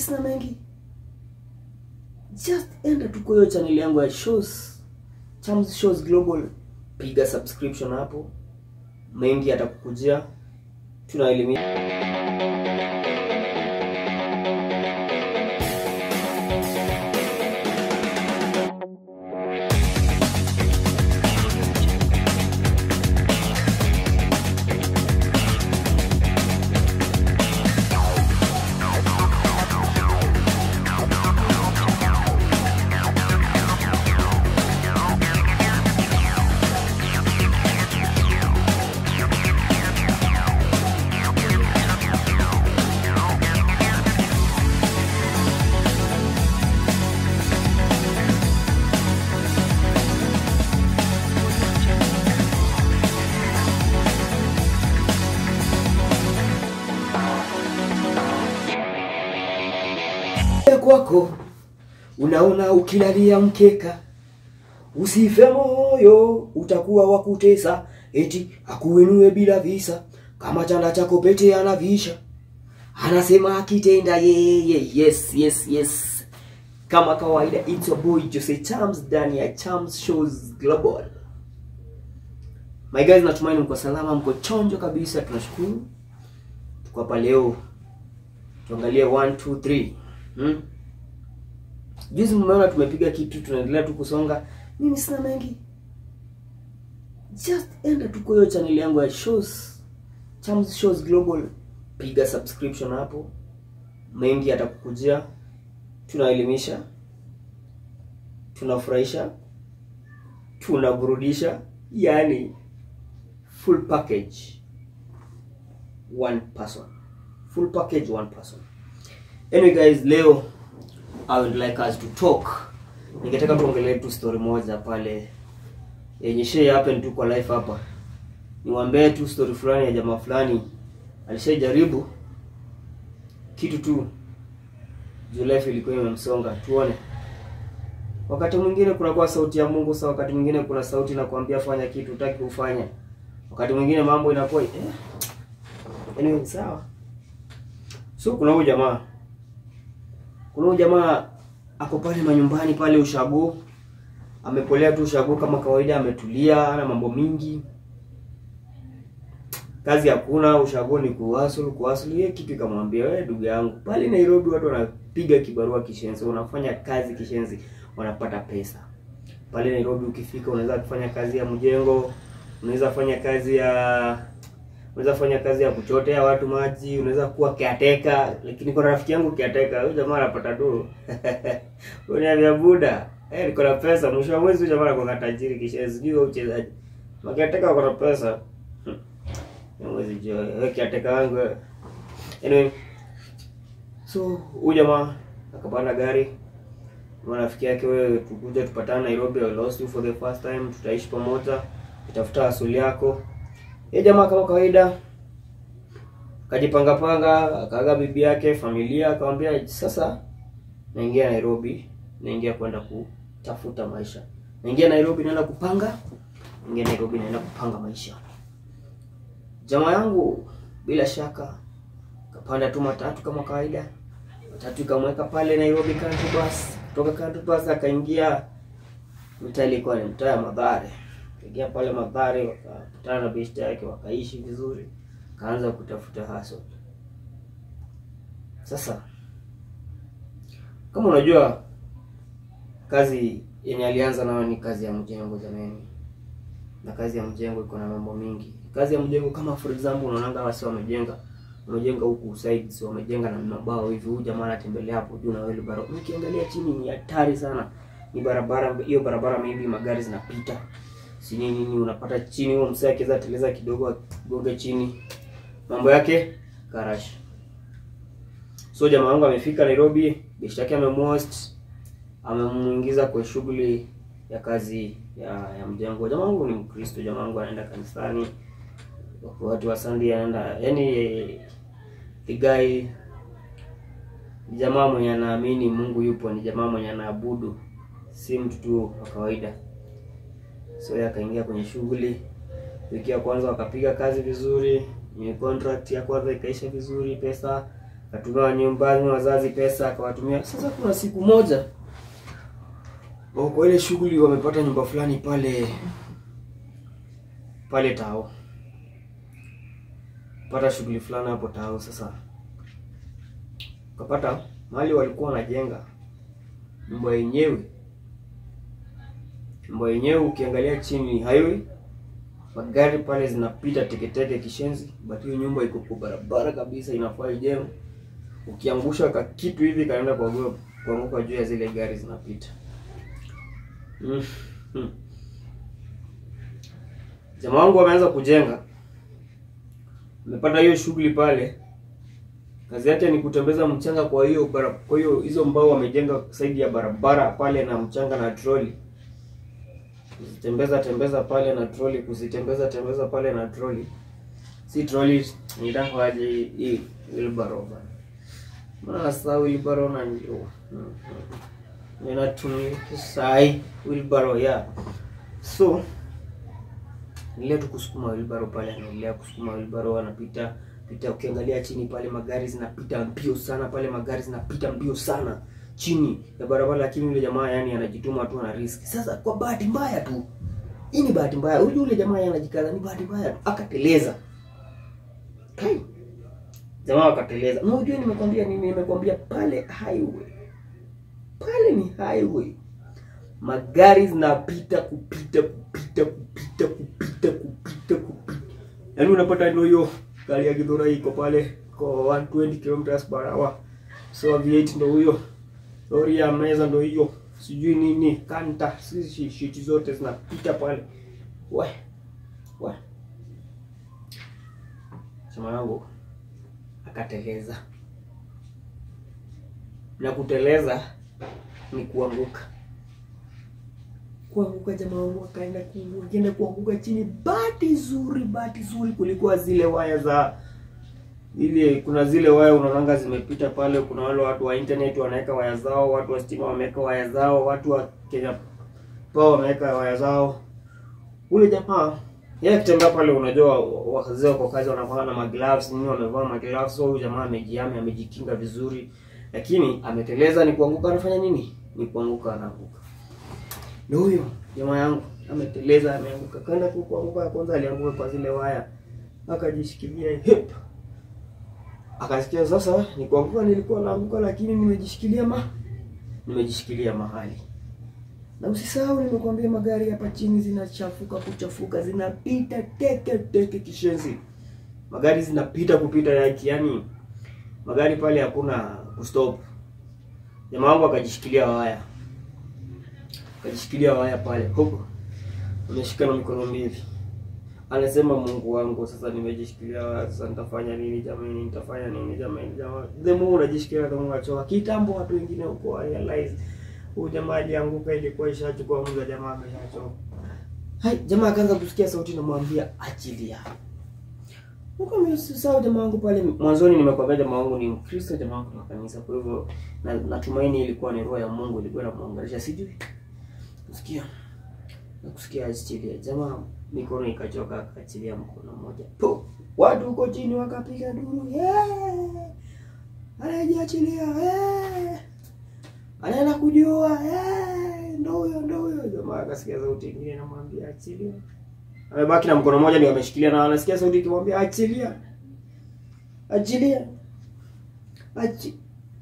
sina mengi just enda tu kwa hiyo channel yangu ya shows Chams Shows Global piga subscription hapo mengi yatakukujia tunaelimisha kwako unaona ukilalia mkeka usife moyo utakuwa wa kutesa eti akuinue bila visa kama chanda chako pete anavisha anasema akitenda yeye yes yes yes kama kawaida it's your boy Jose Chams ndani ya Chams Shows Global my guys natumaini mko salama mko chonjo kabisa tunashukuru tuko hapa leo tuangalie 1 2 3 hmm? juzi mmeona tumepiga kitu tunaendelea tu kusonga mimi sina mengi just enda tu kwa hiyo channel yangu ya shows Chams Shows Global piga subscription hapo mengi yatakukujia tunaelimisha tunafurahisha tunaburudisha yani full package one person full package one person anyway guys leo I would like us to talk. Ningetaka tuongelee tu story moja pale yenye share happen tu kwa life hapa. Niwaambie tu story fulani ya jamaa fulani alishajaribu kitu tu juu life ilikuwa imemsonga. Tuone. Wakati mwingine kunakuwa sauti ya Mungu, sawa. Wakati mwingine kuna sauti inakwambia fanya kitu utaki kufanya. Wakati mwingine mambo inakuwa eh, anyway, sawa. So kuna huyu jamaa kuna huyu jamaa ako pale manyumbani pale ushago amepolea tu ushago kama kawaida ametulia ana mambo mingi kazi hakuna ushago ni kuhasulu kuhasulu yeye kitu ikamwambia wewe ndugu yangu pale Nairobi watu wanapiga kibarua kishenzi unafanya kazi kishenzi wanapata pesa pale Nairobi ukifika unaweza kufanya kazi ya mjengo unaweza fanya kazi ya unaweza fanya kazi ya kuchotea watu maji, unaweza kuwa caretaker, lakini kuna rafiki yangu caretaker, huyu jamaa anapata tu uniambia buda, eh, niko na pesa, mwisho wa mwezi huyu jamaa anakuwa tajiri kisha sijui wewe uchezaji. Makiateka wako na pesa. Hmm. Mwezi jo, wewe caretaker wangu. wewe. Anyway, so huyu jamaa akapanda gari marafiki yake, wewe tukuja tupatane Nairobi, I lost you for the first time, tutaishi pamoja, itafuta asili yako ye jamaa kama kawaida akajipanga panga, akaaga bibi yake, familia, akamwambia sasa naingia Nairobi, naingia kwenda kutafuta maisha, naingia Nairobi, naenda kupanga, naingia Nairobi, naenda kupanga maisha. Jamaa yangu bila shaka kapanda tu matatu kama kawaida, matatu ikamweka pale Nairobi country bus. Kutoka country bus akaingia mtaa, ilikuwa ni mtaa ya Mathare ingia pale Mathare, wakakutana na besti yake, wakaishi vizuri, kaanza kutafuta hustle. Sasa kama unajua kazi yenye alianza nayo ni kazi ya mjengo jamani, na kazi ya mjengo iko na mambo mingi. Kazi ya mjengo kama for example, unaonanga wasi wamejenga wamejenga huku sides, wamejenga na mabao hivi, huyu jamaa anatembelea hapo juu na wheelbarrow. Ukiangalia chini ni hatari sana, ni barabara hiyo barabara, maybe magari zinapita si nini nini, unapata chini huo msee akiweza teleza kidogo agonge chini, mambo yake karash. So jamaa wangu amefika Nairobi, bishi yake amemost, amemuingiza kwa shughuli ya kazi ya ya mjengo. Jamaa wangu ni Mkristo, jamaa wangu anaenda kanisani, watu wa Sunday anaenda, yani the guy ni jamaa mwenye anaamini Mungu yupo, ni jamaa mwenye anaabudu, si mtu tu wa kawaida. So yeye akaingia kwenye shughuli. Wiki ya kwanza wakapiga kazi vizuri, ni contract ya kwanza ikaisha vizuri, pesa akatumia nyumbani wazazi pesa, akawatumia. Sasa kuna siku moja wako kwa ile shughuli, wamepata nyumba fulani pale pale Tao, pata shughuli fulani hapo Tao. Sasa ukapata mahali walikuwa wanajenga nyumba yenyewe, nyumba yenyewe ukiangalia chini ni highway, magari pale zinapita teketeke kishenzi, but hiyo nyumba iko kwa barabara kabisa, inafaa ijengwe. Ukiangusha ka kitu hivi kaenda kuanguka kuanguka juu ya zile gari zinapita. Mm. Mm. Jamaa wangu wameanza kujenga, amepata hiyo shughuli pale. Kazi yake ni kutembeza mchanga kwa hiyo bara, kwa hiyo hizo mbao wamejenga saidi ya barabara pale na mchanga na troli, kuzitembeza tembeza pale na troli, kuzitembeza tembeza pale na troli, si troli nitakwaje hii wheelbarrow bana, maana sasa wheelbarrow na ndio mm, mm. ninatumia sai wheelbarrow ya so nilia tu kusukuma wheelbarrow pale, anaendelea kusukuma wheelbarrow, anapita pita. Ukiangalia chini pale magari zinapita mbio sana pale, magari zinapita mbio sana chini ya barabara, lakini yule jamaa yani anajituma tu, ana risk. Sasa kwa bahati mbaya tu, hii ni bahati mbaya, huyu yule jamaa anajikaza, ni bahati mbaya tu, akateleza kai, jamaa akateleza. Na unajua nimekwambia nini? Nimekwambia pale highway, pale ni highway magari zinapita kupita kupita kupita kupita kupita kupita, yaani unapata ndio hiyo gari ya Githura iko pale kwa 120 kilometers per hour, so V8 ndio huyo, lori ya meza ndio hiyo, sijui nini kanta, sisi shiti zote zinapita pale, we we, chama yangu akateleza, na kuteleza ni kuanguka kuanguka jamaa wangu akaenda kuenda kuanguka chini. Bahati zuri, bahati zuri, kulikuwa zile waya za ile, kuna zile waya unaonanga zimepita pale. Kuna wale watu wa internet wanaweka waya zao, watu wa stima wameweka waya zao, watu wa Kenya Power wameweka waya zao. Ule jamaa yeye akitembea pale, unajua wazee wako kazi wanavaa na magloves nini, wamevaa magloves. So huyu jamaa amejiami, amejikinga vizuri, lakini ameteleza. Ni kuanguka, anafanya nini? Ni kuanguka, anaanguka na huyo jamaa yangu ameteleza, ameanguka. Kaenda tu kuanguka, kwanza alianguka kwa zile waya, akajishikilia hip, akasikia sasa ni kuanguka, nilikuwa naanguka, lakini nimejishikilia ma nimejishikilia mahali. Na usisahau nimekwambia, magari hapa chini zinachafuka, kuchafuka, zinapita teke teke kishenzi, magari zinapita kupita yaki, yani magari pale hakuna kustop. Jamaa wangu akajishikilia waya akajishikilia waya pale huko, ameshika na mikono mbili, anasema Mungu wangu, sasa nimejishikilia waya, sasa nitafanya nini jamani? Nitafanya nini jamani? Jamani, the more unajishikilia the more unachoka. Kitambo watu wengine huko wa realize huyu jamaa alianguka, ilikuwa ishachukua muda, jamaa ameshachoka. Hai, jamaa akaanza kusikia sauti namwambia achilia. Huko mimi sisahau jamaa wangu pale mwanzoni, nimekwambia jamaa wangu ni Mkristo, jamaa wangu ni kanisa, kwa hivyo na natumaini ilikuwa ni roho ya Mungu ilikuwa inamwangalia, sijui kusikia na kusikia achilia. Jamaa mikono ikachoka, akaachilia mkono mmoja po, watu huko chini wakapiga duru, yeah! anajiachilia, yeah! anaenda kujua, yeah! ndo huyo ndo huyo. Jamaa akasikia sauti ingine namwambia achilia, amebaki na mkono mmoja ndio ameshikilia, na anasikia sauti ikimwambia achilia, achilia, achi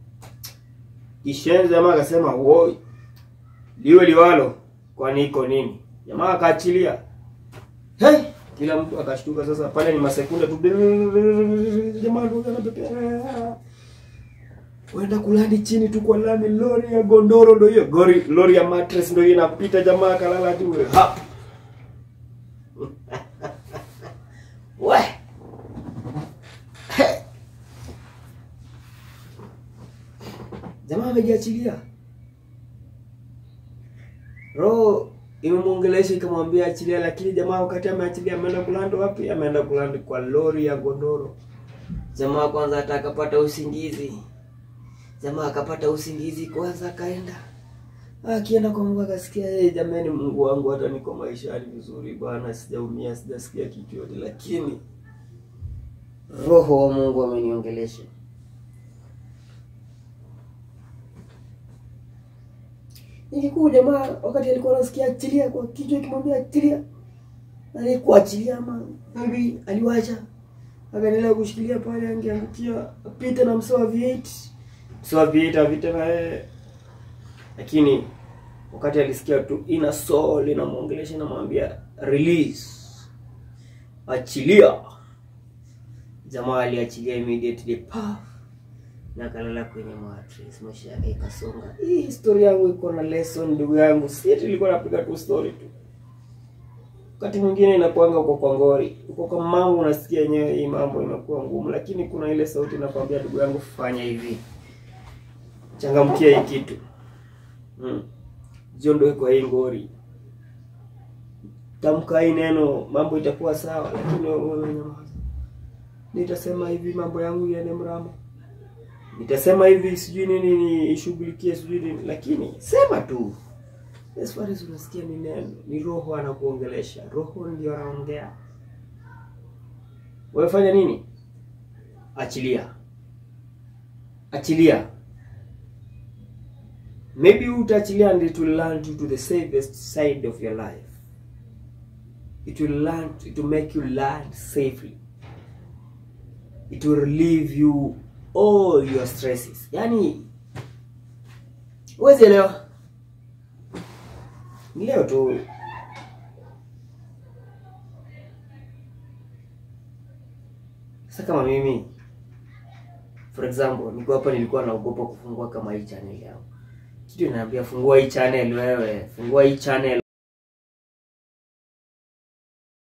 kishenzi. Jamaa akasema woi liwe liwalo, kwani iko nini? Jamaa akaachilia. Hey, kila mtu akashtuka. Sasa pale ni masekunde tu, jamaa ndio anapepea wenda kulandi chini tu kwa lami. Lori ya gondoro ndio hiyo, gori lori ya mattress ndio hiyo inapita, jamaa akalala tu ha we jamaa amejiachilia roho imemwongelesha ikamwambia achilia, lakini jamaa wakati ameachilia ameenda kulanda wapi? Ameenda kulanda kwa lori ya gondoro. Jamaa kwanza hata akapata usingizi, jamaa akapata usingizi kwanza, akaenda akienda kwa Mungu akasikia, hey, jamani, Mungu wangu, hata niko maishani vizuri bwana, sijaumia, sijasikia kitu yote, lakini roho wa Mungu ameniongelesha Nikikuu jamaa wakati alikuwa anasikia achilia kwa kichwa ikimwambia achilia. Alikuachilia ama maybe aliwacha. Akaendelea kushikilia pale angeangukia apite na msoa V8. Msoa V8 avite na yeye. Lakini wakati alisikia tu ina soul inamwongelesha inamwambia release. Achilia. Jamaa aliachilia immediately pa na akalala kwenye mattress, maisha yake ikasonga. Hii historia yangu iko na lesson ndugu yangu, si eti nilikuwa napiga tu story tu. Wakati mwingine inakuanga uko kwa ngori, uko kwa mambo unasikia yenyewe hii mambo imekuwa ngumu, lakini kuna ile sauti inakwambia ndugu yangu, fanya hivi, changamkia hii kitu hmm. Jiondoe kwa hii ngori, tamka hii neno, mambo itakuwa sawa, lakini wewe nyamaza. Nitasema hivi mambo yangu iende mrama nitasema hivi sijui nini niishughulikie sijui nini, lakini sema tu. As far as unasikia ni neno, ni roho anakuongelesha, roho ndio anaongea. Wewe fanya nini? Achilia, achilia. Maybe utaachilia and it will land you to the safest side of your life. It will land, it will make you land safely. It will relieve you all your stresses. Yaani huwezi elewa. Ni leo tu sasa, kama mimi for example, niko hapa, nilikuwa naogopa kufungua kama hii channel yangu. Kitu inaambia fungua hii channel, wewe fungua hii channel